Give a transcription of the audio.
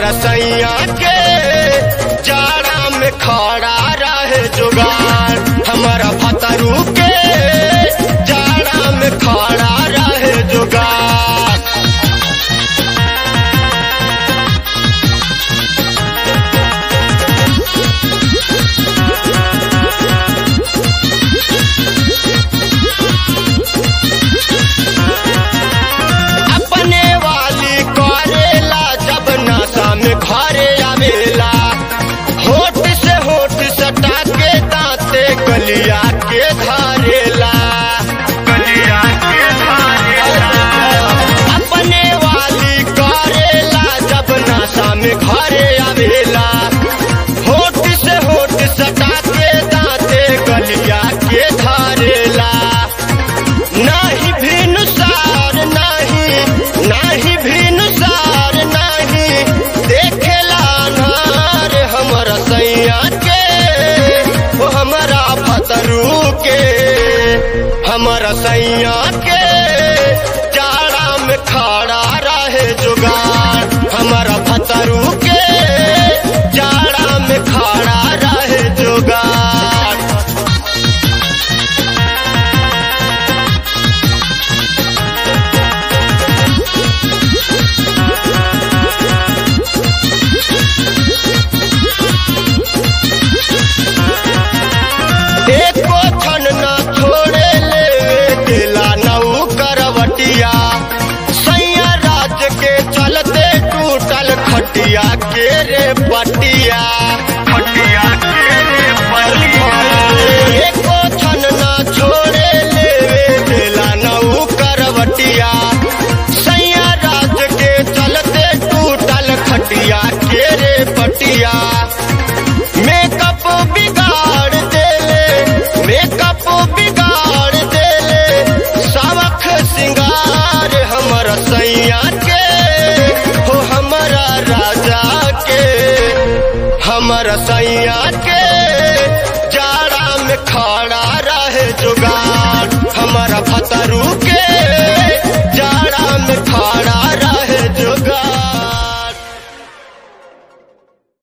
सैया के जाड़ा में खड़ा रहे जुगाड़ हमारा भतरू के जाड़ा में खड़ा रहे जुगाड़ अपने वाली करेला जब नशा में घरे आवेला होठ से होठ सटा के दांते गलिया के धारेला गलिया के धारेला अपने वाली करेला जब नशा में घरे आवेला होठ से होठ सटा के दांते गलिया के धारेला नाही भिनुसार नाही नाही भिनुसार नाही देखेला नार हमर सैया के ओ हमरा भतरू के हमर सैया के जाड़ा में खड़ा रहे जुगाड़ हमारा भतरू के जाड़ा में खड़ा रहे जुगाड़ एको क्षण न छोड़े ले दिला नऊ करवटिया सैया राज के चलते टूटल खटिया के रे पटिया खटिया के रे पटिया एको क्षण न छोड़े ले दिला नऊ करवटिया सैया राज के चलते टूटल खटिया के रे पटिया मेकअप बिगाड़ देले मेकअप बिगाड़ देले सबक सिंगार हमर सैया के हो हमारा राजा के हमर सैया के जाड़ा में खड़ा रहे जुगाड़ हमारा भतरू के